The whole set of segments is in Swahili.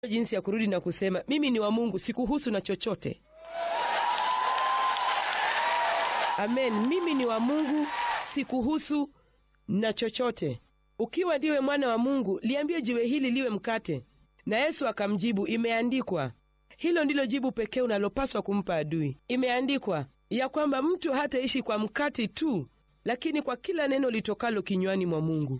jinsi ya kurudi na kusema mimi ni wa mungu sikuhusu na chochote amen mimi ni wa mungu sikuhusu na chochote ukiwa ndiwe mwana wa mungu liambie jiwe hili liwe mkate na yesu akamjibu imeandikwa hilo ndilo jibu pekee unalopaswa kumpa adui imeandikwa ya kwamba mtu hataishi kwa mkate tu lakini kwa kila neno litokalo kinywani mwa mungu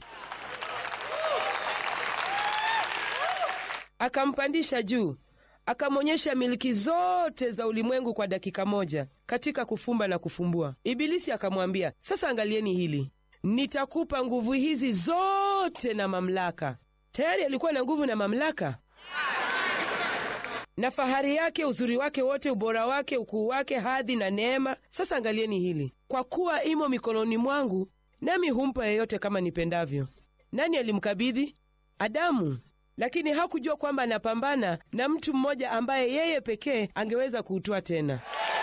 akampandisha juu akamwonyesha miliki zote za ulimwengu kwa dakika moja katika kufumba na kufumbua ibilisi akamwambia sasa angalieni hili nitakupa nguvu hizi zote na mamlaka tayari alikuwa na nguvu na mamlaka na fahari yake uzuri wake wote ubora wake ukuu wake hadhi na neema sasa angalieni hili kwa kuwa imo mikononi mwangu nami humpa yeyote kama nipendavyo nani alimkabidhi adamu lakini hakujua kwamba anapambana na mtu mmoja ambaye yeye pekee angeweza kuutwaa tena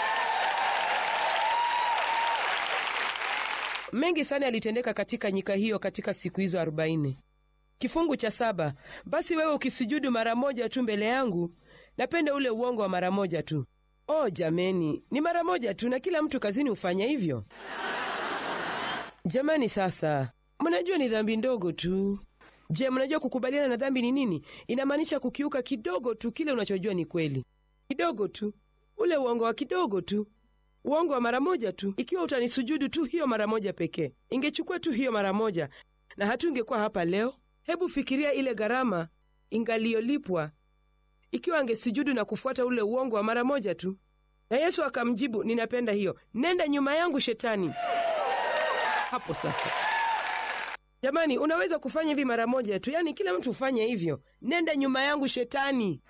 mengi sana yalitendeka katika nyika hiyo katika siku hizo arobaini kifungu cha saba basi wewe ukisujudu mara moja tu mbele yangu napenda ule uongo wa mara moja tu oh jameni ni mara moja tu na kila mtu kazini hufanya hivyo jamani sasa mnajua ni dhambi ndogo tu je mnajua kukubaliana na dhambi ni nini inamaanisha kukiuka kidogo tu kile unachojua ni kweli kidogo tu ule uongo wa kidogo tu uongo wa mara moja tu ikiwa utanisujudu tu hiyo mara moja pekee ingechukua tu hiyo mara moja na hatungekuwa hapa leo hebu fikiria ile gharama ingaliyolipwa ikiwa angesujudu na kufuata ule uongo wa mara moja tu na yesu akamjibu ninapenda hiyo nenda nyuma yangu shetani hapo sasa jamani unaweza kufanya hivi mara moja tu yaani kila mtu hufanye hivyo nenda nyuma yangu shetani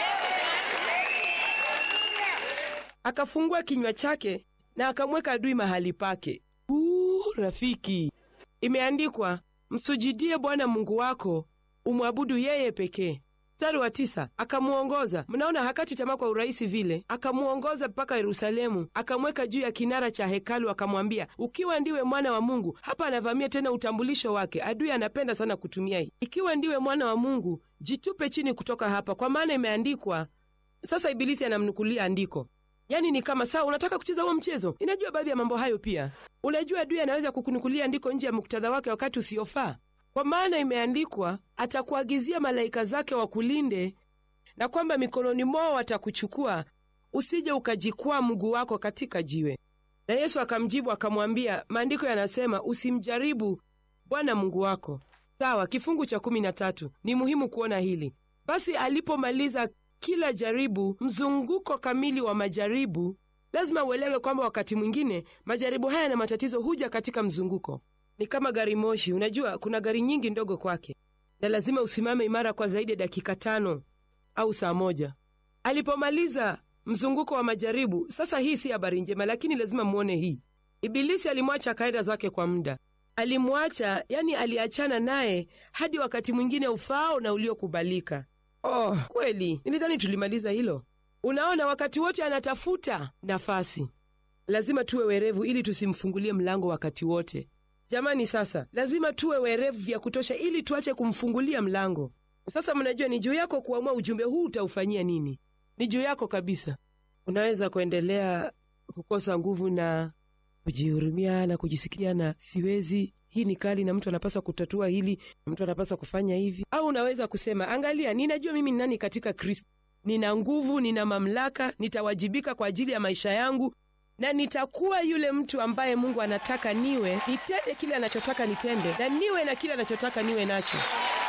akafungua kinywa chake na akamweka adui mahali pake Uu, rafiki imeandikwa msujudie bwana mungu wako umwabudu yeye pekee mstari wa tisa akamwongoza mnaona hakati tamaa kwa urahisi vile akamwongoza mpaka yerusalemu akamweka juu ya kinara cha hekalu akamwambia ukiwa ndiwe mwana wa mungu hapa anavamia tena utambulisho wake adui anapenda sana kutumia hii ikiwa ndiwe mwana wa mungu jitupe chini kutoka hapa kwa maana imeandikwa sasa ibilisi anamnukulia andiko yaani ni kama sawa unataka kucheza huo mchezo ninajua baadhi ya mambo hayo pia unajua adui anaweza kukunukulia andiko nje ya muktadha wake wakati usiofaa kwa maana imeandikwa atakuagizia malaika zake wakulinde na kwamba mikononi mwao watakuchukua usije ukajikwaa mguu wako katika jiwe na yesu akamjibu akamwambia maandiko yanasema usimjaribu bwana mungu wako sawa kifungu cha kumi na tatu ni muhimu kuona hili basi alipomaliza kila jaribu mzunguko kamili wa majaribu lazima uelewe kwamba wakati mwingine majaribu haya na matatizo huja katika mzunguko ni kama gari moshi unajua kuna gari nyingi ndogo kwake na lazima usimame imara kwa zaidi ya dakika tano au saa moja alipomaliza mzunguko wa majaribu sasa hii si habari njema lakini lazima muone hii ibilisi alimwacha kaida zake kwa muda alimwacha yani aliachana naye hadi wakati mwingine ufaao na uliokubalika oh kweli nilidhani tulimaliza hilo unaona wakati wote anatafuta nafasi lazima tuwe werevu ili tusimfungulie mlango wakati wote jamani sasa lazima tuwe werevu vya kutosha ili tuache kumfungulia mlango sasa mnajua ni juu yako kuamua ujumbe huu utaufanyia nini ni juu yako kabisa unaweza kuendelea kukosa nguvu na kujihurumia na kujisikia na siwezi hii ni kali na mtu anapaswa kutatua hili na mtu anapaswa kufanya hivi au unaweza kusema angalia ninajua mimi ni nani katika kristo nina nguvu nina mamlaka nitawajibika kwa ajili ya maisha yangu na nitakuwa yule mtu ambaye mungu anataka niwe nitende kile anachotaka nitende na niwe na kile anachotaka niwe nacho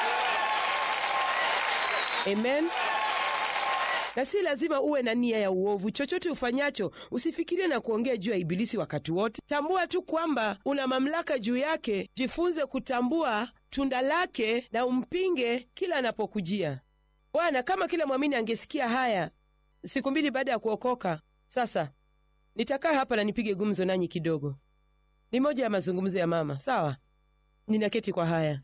amen na si lazima uwe na nia ya uovu chochote ufanyacho usifikirie na kuongea juu ya ibilisi wakati wote tambua tu kwamba una mamlaka juu yake jifunze kutambua tunda lake na umpinge kila anapokujia bwana kama kila mwamini angesikia haya siku mbili baada ya kuokoka sasa nitakaa hapa na nipige gumzo nanyi kidogo ni moja ya mazungumzo ya mama sawa ninaketi kwa haya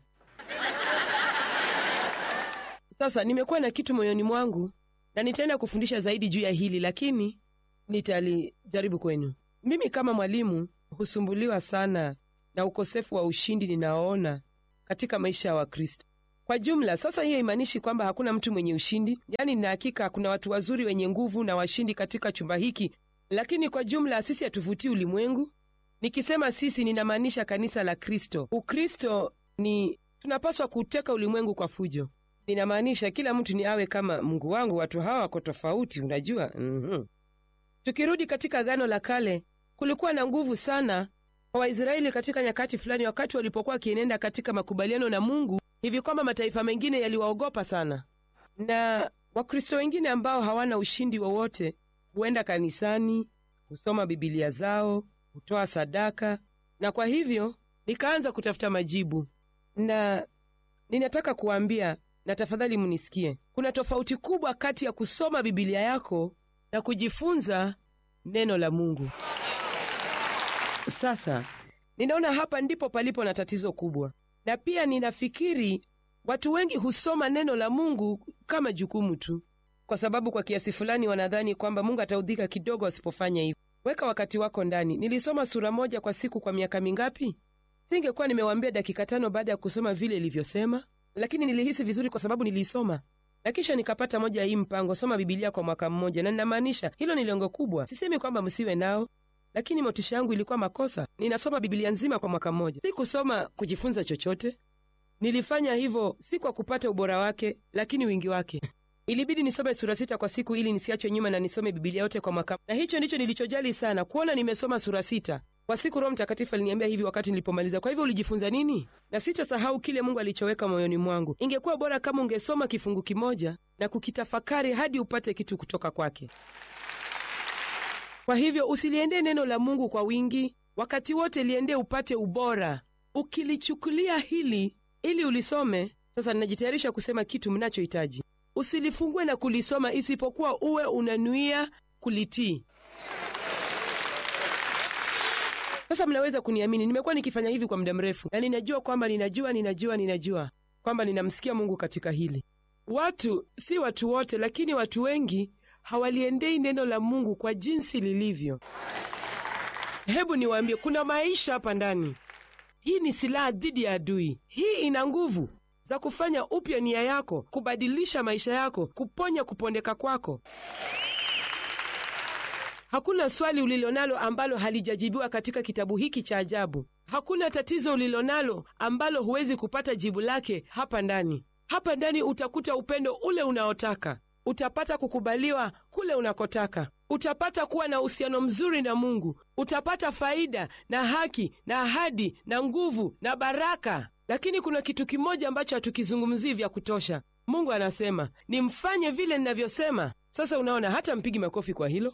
sasa nimekuwa na kitu moyoni mwangu na nitaenda kufundisha zaidi juu ya hili lakini nitalijaribu kwenu mimi kama mwalimu husumbuliwa sana na ukosefu wa ushindi ninaoona katika maisha ya wakristo kwa jumla. Sasa hiyo imaanishi kwamba hakuna mtu mwenye ushindi, yaani nina hakika kuna watu wazuri wenye nguvu na washindi katika chumba hiki, lakini kwa jumla sisi hatuvutii ulimwengu. Nikisema sisi, ninamaanisha kanisa la Kristo. Ukristo ni tunapaswa kuteka ulimwengu kwa fujo. Ninamaanisha kila mtu ni awe kama Mungu wangu. Watu hawa wako tofauti, unajua. mm-hmm. Tukirudi katika Agano la Kale, kulikuwa na nguvu sana kwa Waisraeli katika nyakati fulani, wakati walipokuwa wakienenda katika makubaliano na Mungu, hivi kwamba mataifa mengine yaliwaogopa sana, na Wakristo wengine ambao hawana ushindi wowote huenda kanisani, husoma Bibilia zao, hutoa sadaka, na kwa hivyo nikaanza kutafuta majibu, na ninataka kuwaambia, na tafadhali munisikie, kuna tofauti kubwa kati ya kusoma Bibilia yako na kujifunza neno la Mungu. Sasa ninaona hapa ndipo palipo na tatizo kubwa, na pia ninafikiri watu wengi husoma neno la Mungu kama jukumu tu, kwa sababu kwa kiasi fulani wanadhani kwamba Mungu ataudhika kidogo wasipofanya hivyo. Weka wakati wako ndani. Nilisoma sura moja kwa siku kwa miaka mingapi? Singekuwa nimewaambia dakika tano baada ya kusoma vile ilivyosema, lakini nilihisi vizuri kwa sababu niliisoma na kisha nikapata moja ya hii mpango, soma Bibilia kwa mwaka mmoja, na ninamaanisha hilo ni lengo kubwa. Sisemi kwamba msiwe nao, lakini motisha yangu ilikuwa makosa. Ninasoma Bibilia nzima kwa mwaka mmoja, si kusoma kujifunza chochote. Nilifanya hivyo si kwa kupata ubora wake, lakini wingi wake. Ilibidi nisome sura sita kwa siku ili nisiachwe nyuma na nisome Bibilia yote kwa mwaka, na hicho ndicho nilichojali sana, kuona nimesoma sura sita kwa siku. Roho Mtakatifu aliniambia hivi wakati nilipomaliza. Kwa hivyo ulijifunza nini? Na sitasahau kile Mungu alichoweka moyoni mwangu. Ingekuwa bora kama ungesoma kifungu kimoja na kukitafakari hadi upate kitu kutoka kwake. Kwa hivyo usiliendee neno la Mungu kwa wingi wakati wote, liendee upate ubora. Ukilichukulia hili ili ulisome, sasa ninajitayarisha kusema kitu mnachohitaji. Usilifungue na kulisoma isipokuwa uwe unanuia kulitii. Sasa mnaweza kuniamini, nimekuwa nikifanya hivi kwa muda mrefu, na ninajua kwamba ninajua ninajua ninajua kwamba ninamsikia Mungu katika hili. Watu si watu wote, lakini watu wengi hawaliendei neno la Mungu kwa jinsi lilivyo. Hebu niwaambie, kuna maisha hapa ndani. Hii ni silaha dhidi ya adui. Hii ina nguvu za kufanya upya nia yako, kubadilisha maisha yako, kuponya kupondeka kwako. Hakuna swali ulilonalo ambalo halijajibiwa katika kitabu hiki cha ajabu. Hakuna tatizo ulilonalo ambalo huwezi kupata jibu lake hapa ndani. Hapa ndani utakuta upendo ule unaotaka, utapata kukubaliwa kule unakotaka, utapata kuwa na uhusiano mzuri na Mungu, utapata faida na haki na ahadi na nguvu na baraka. Lakini kuna kitu kimoja ambacho hatukizungumzii vya kutosha. Mungu anasema nimfanye vile ninavyosema. Sasa unaona, hata mpigi makofi kwa hilo.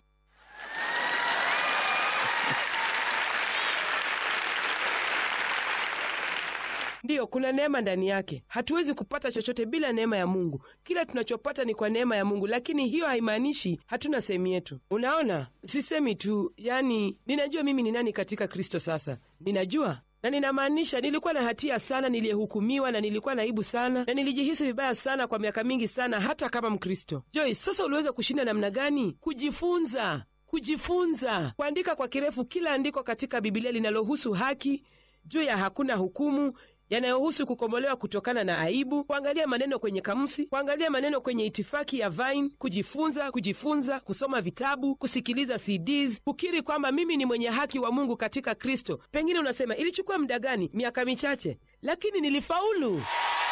Ndiyo, kuna neema ndani yake. Hatuwezi kupata chochote bila neema ya Mungu. Kila tunachopata ni kwa neema ya Mungu, lakini hiyo haimaanishi hatuna sehemu yetu. Unaona, sisemi tu, yani ninajua mimi ni nani katika Kristo. Sasa ninajua na ninamaanisha, nilikuwa na hatia sana, niliyehukumiwa na nilikuwa na aibu sana, na nilijihisi vibaya sana kwa miaka mingi sana, hata kama Mkristo. Joyce, sasa uliweza kushinda namna gani? Kujifunza, kujifunza kuandika kwa kirefu kila andiko katika Bibilia linalohusu haki, juu ya hakuna hukumu yanayohusu kukombolewa kutokana na aibu, kuangalia maneno kwenye kamusi, kuangalia maneno kwenye itifaki ya Vine, kujifunza, kujifunza, kusoma vitabu, kusikiliza CDs, kukiri kwamba mimi ni mwenye haki wa Mungu katika Kristo. Pengine unasema ilichukua muda gani? Miaka michache, lakini nilifaulu,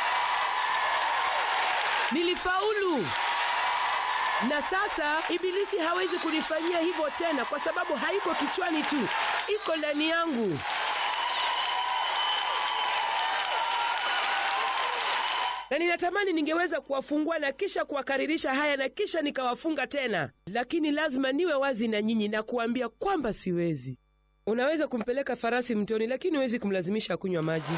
nilifaulu. Na sasa Ibilisi hawezi kunifanyia hivyo tena, kwa sababu haiko kichwani tu, iko ndani yangu. na ninatamani ningeweza kuwafungua na kisha kuwakaririsha haya na kisha nikawafunga tena, lakini lazima niwe wazi na nyinyi na kuambia kwamba siwezi. Unaweza kumpeleka farasi mtoni, lakini huwezi kumlazimisha kunywa maji.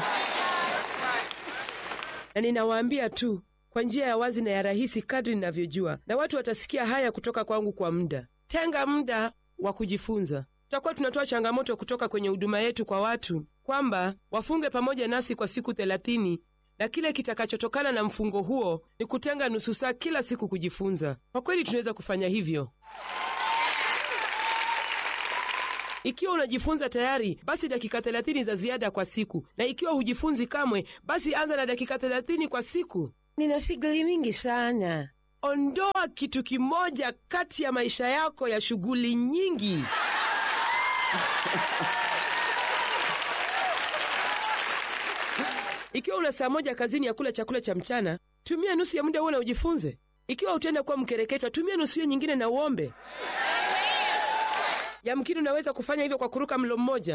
Na ninawaambia tu kwa njia ya wazi na ya rahisi kadri ninavyojua, na watu watasikia haya kutoka kwangu kwa muda. Tenga muda wa kujifunza. Tutakuwa tunatoa changamoto kutoka kwenye huduma yetu kwa watu kwamba wafunge pamoja nasi kwa siku thelathini na kile kitakachotokana na mfungo huo ni kutenga nusu saa kila siku kujifunza. Kwa kweli tunaweza kufanya hivyo. Ikiwa unajifunza tayari, basi dakika 30 za ziada kwa siku, na ikiwa hujifunzi kamwe, basi anza na dakika 30 kwa siku. Nina shughuli mingi sana. Ondoa kitu kimoja kati ya maisha yako ya shughuli nyingi. Ikiwa una saa moja kazini ya kula chakula cha mchana, tumia nusu ya muda huo na ujifunze. Ikiwa utaenda kuwa mkereketwa, tumia nusu hiyo nyingine na uombe. Yamkini unaweza kufanya hivyo kwa kuruka mlo mmoja,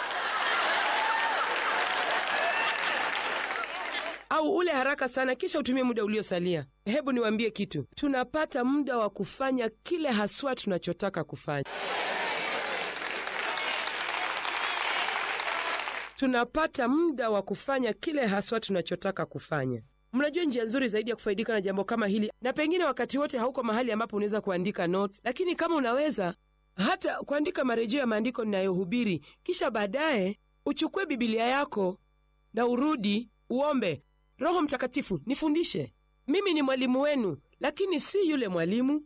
au ule haraka sana, kisha utumie muda uliosalia. Hebu niwaambie kitu, tunapata muda wa kufanya kile haswa tunachotaka kufanya. tunapata muda wa kufanya kile haswa tunachotaka kufanya. Mnajua njia nzuri zaidi ya kufaidika na jambo kama hili, na pengine wakati wote hauko mahali ambapo unaweza kuandika notes, lakini kama unaweza hata kuandika marejeo ya maandiko ninayohubiri, kisha baadaye uchukue Bibilia yako na urudi uombe, Roho Mtakatifu, nifundishe. Mimi ni mwalimu wenu, lakini si yule mwalimu,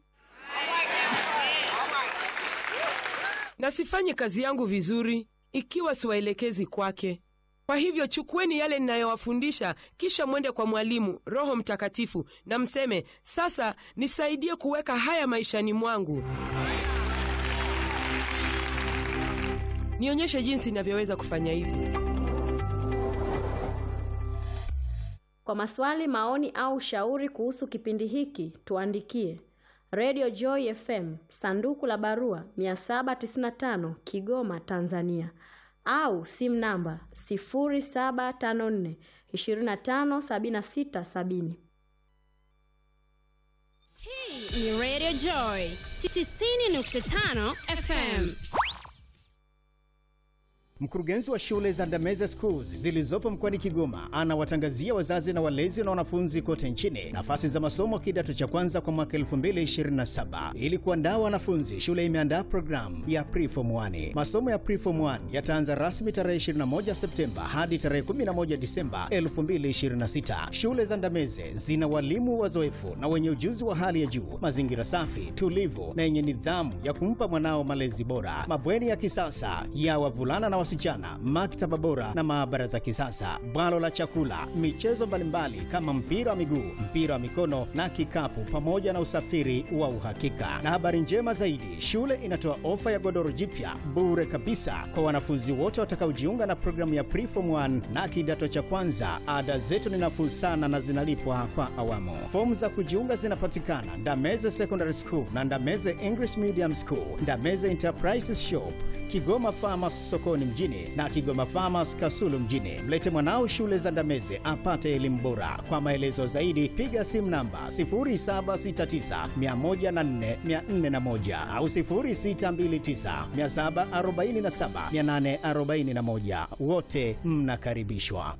na sifanyi kazi yangu vizuri ikiwa siwaelekezi kwake. Kwa hivyo chukueni yale ninayowafundisha, kisha mwende kwa mwalimu Roho Mtakatifu na mseme, sasa nisaidie kuweka haya maishani mwangu, nionyeshe jinsi inavyoweza kufanya hivyo. Kwa maswali, maoni au ushauri kuhusu kipindi hiki, tuandikie Radio Joy FM, sanduku la barua 795 Kigoma, Tanzania, au simu namba 0754 257670. Hii ni Radio Joy 90.5 FM. Mkurugenzi wa shule za Ndameze Schools zilizopo mkoani Kigoma anawatangazia wazazi na walezi na wanafunzi kote nchini nafasi za masomo kidato cha kwanza kwa mwaka 2027. Ili kuandaa wanafunzi, shule imeandaa programu ya Preform 1. Masomo ya Preform 1 yataanza rasmi tarehe 21 Septemba hadi tarehe 11 Disemba 2026. Shule za Ndameze zina walimu wazoefu na wenye ujuzi wa hali ya juu, mazingira safi, tulivu na yenye nidhamu ya kumpa mwanao malezi bora, mabweni ya kisasa ya wavulana na wasichana, maktaba bora na maabara za kisasa, bwalo la chakula, michezo mbalimbali kama mpira wa miguu, mpira wa mikono na kikapu, pamoja na usafiri wa uhakika. Na habari njema zaidi, shule inatoa ofa ya godoro jipya bure kabisa kwa wanafunzi wote watakaojiunga na programu ya Preform 1 na kidato cha kwanza. Ada zetu ni nafuu sana na zinalipwa kwa awamu. Fomu za kujiunga zinapatikana Ndameze Secondary School na Ndameze English Medium School, Ndameze Enterprises Shop, Kigoma Farmers sokoni mjini na Kigoma Farmers Kasulu mjini. Mlete mwanao shule za Ndameze apate elimu bora. Kwa maelezo zaidi piga simu namba 0769104401 au 0629747841. Wote mnakaribishwa.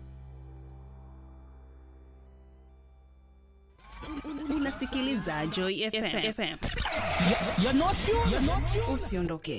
Unasikiliza Joy FM. You're not you. You're not you. Usiondoke.